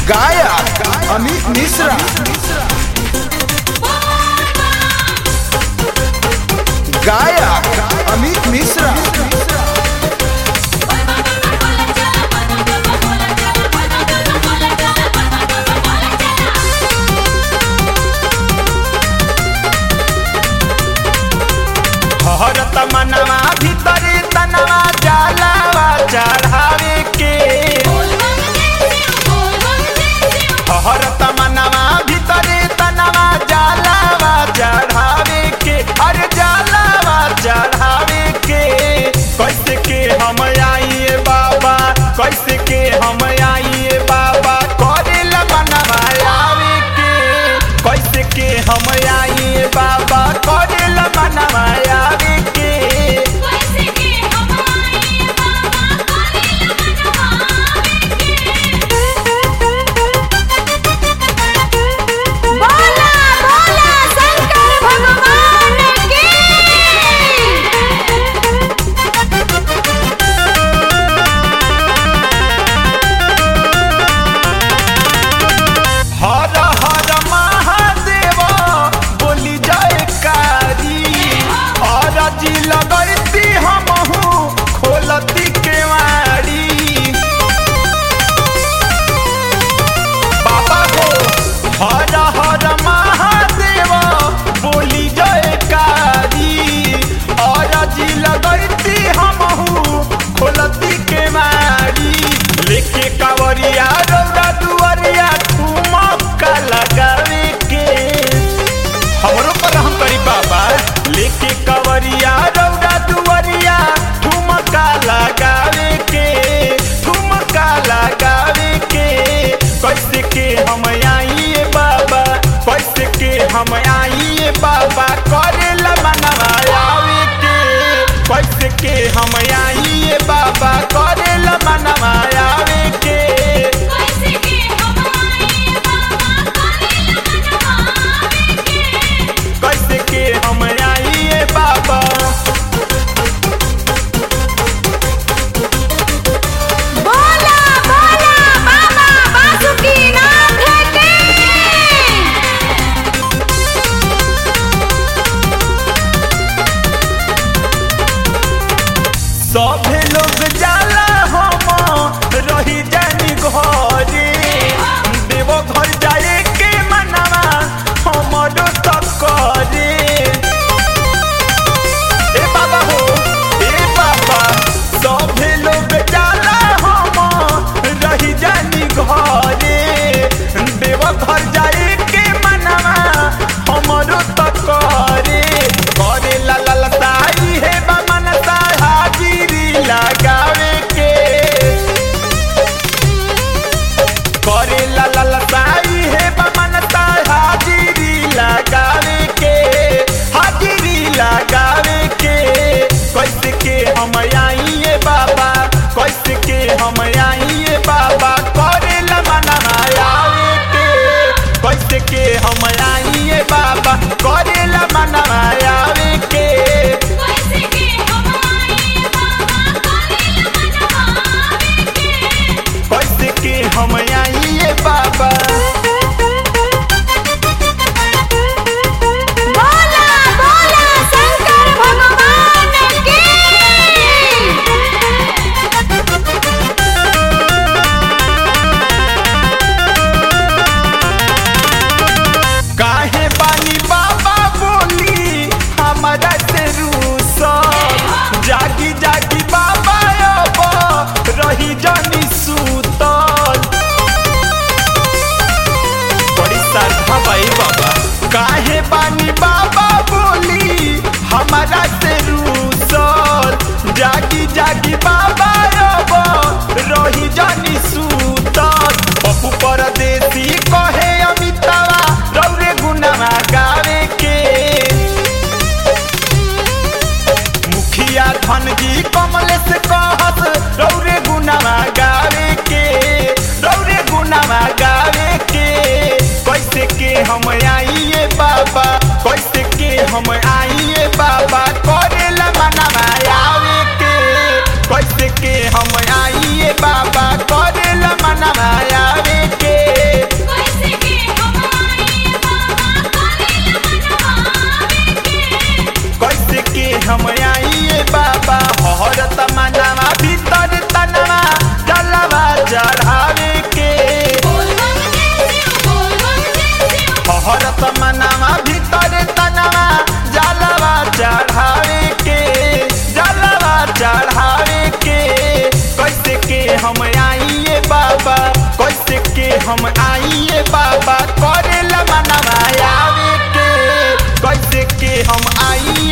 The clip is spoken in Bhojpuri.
गायक अमित मिश्रा गायक अमित मिश्रा हरत मनवा भीतरी तनवा जलावा चढ़ावे के हरत मनवा भीतरी तनवा जलावा चढ़ावे के अरे जलावा चढ़ावे के कैसे के हम आइए बाबा कैसे के हम आइए बाबा करेल मनवा आवे के कैसे के हम आइए बाबा करेल मनवा आवे के बोला बोला शंकर भगवान की हर हर महादेव बोली जय कारी और जी लगती हमहू खोलती केवाड़ी बाबा हो हर हर महादेव बोली जय कारी और जी लगती हमहू खोलती केवाड़ी लेके कावरिया रौदा दुआरिया ठुमका लगावे के हमरो पर हम करी बाबा लेके कवरिया रौदा दुआरिया ठुमका लगावे के ठुमका लगावे के कैसे के हम आइए बाबा कैसे के हम आइए बाबा करेला मनवा आवे के कैसे के हम आइए बाबा करेला मनवा आवे के कैसे के हम आइए बाबा बोला बोला बाबा बासुकीनाथ की सभे लोग जाला हम रही जानी घरे देव घर जाए के मनवा हमरो तक करे ए बाबा हो ए बाबा सभे लोग जाला हम रही जानी घरे देव घर जाए के मनवा हमरो तक करे करे ला ला ला साई हे बा मनसा हाजिरी लगावे के करे ला ला ला साई हे बा मनसा हाजिरी लगावे के हाजिरी लगावे के कैसे के हम आइए बाबा कैसे के हम आइए बाबा करे ला मनवा आवे के कैसे के हम आइए बाबा करे ला मनवा आवे के कैसे के हम आइए बाबा बोला बोला शंकर भगवान की काहे बानी बाबा बोली हमारा से रूसल जागी जागी बाबा अब रही जानी सूतल हम आइए बाबा करे मनवा आवे के कैसे के हम आइए